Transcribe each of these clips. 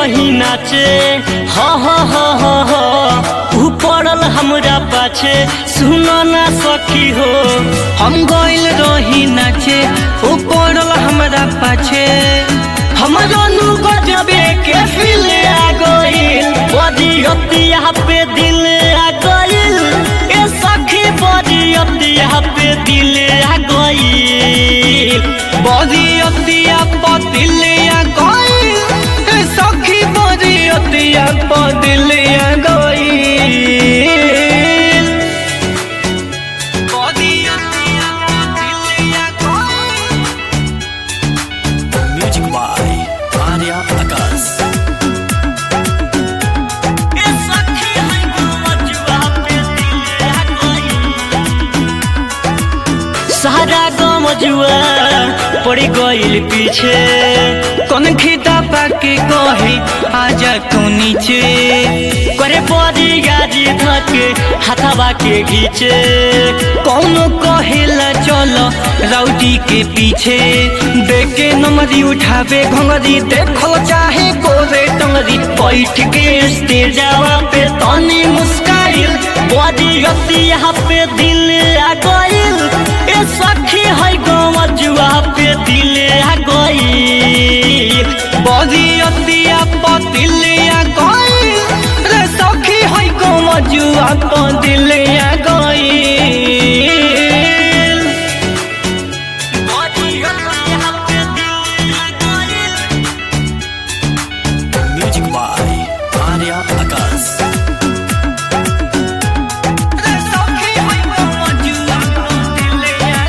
रही नाचे हा हा हा हा हा ऊ पड़ल हमरा पाछे सुनो ना सखी हो हम गइल रही नाचे ओ पड़ल हमरा पाछे हमरो नु गजबे के फील आ गइल बड़ी अतिया पे दिल आ गइल ए सखी बड़ी अतिया पे दिल आ गइल बड़ी अतिया पतिलिया गइल ए सखी बड़ी अतिया पतिलिया गइल बड़ी अतिया पतिलिया गइल Music by Arya Akas. ए सखी है गमजुआ पे दिल आ गइल सारा गमजुआ पड़ गइल पीछे कौन खिता पाके कहे आजा तू नीचे करे पड़ी गाजी धके हाथाबा के घीचे कौनो कहेला चलो राउटी के पीछे देखे नमरी उठावे घंगरी देखो चाहे गोरे टंगरी बैठ के स्टेजवा पे तनी मुस्काइल बड़ी गति यहाँ पे दिल आ गइल ए सखी है गमजुआ पे दिल आ गइल बड़ी अतिया पतिलिया गई रे सखी है को मजुआ पतिलिया गई बड़ी गति यहाँ पे दिल आ गइल Music by Arya Akas. रे सखी है को मजुआ पतिलिया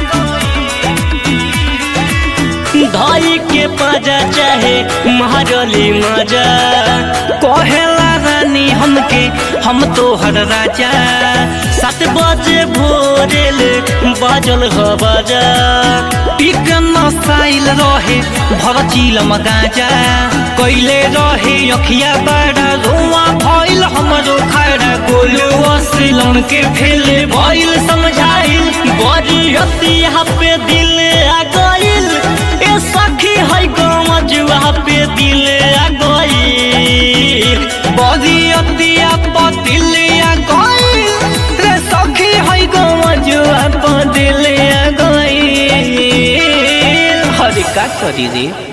गई धाई के पाजा चाहे महारली मजा कहेला रानी हमके हम तो हर राजा सात बजे भोरेल बाजल ह बाजा टिक नसाइल रहे भर चिलम गाजा कैले रहे अखिया बड़ा रुआ भइल हमरो खड़ा गोलू असिलन के फेले भइल समझाइल बड़ी अति यहाँ पे दिल आ गइल ए सखी है गमजुआ पे दिल आ गइल बड़ी अतिया पतिलिया गई रे सखी है गमजुआ पतिलिया गई हरे का करी रे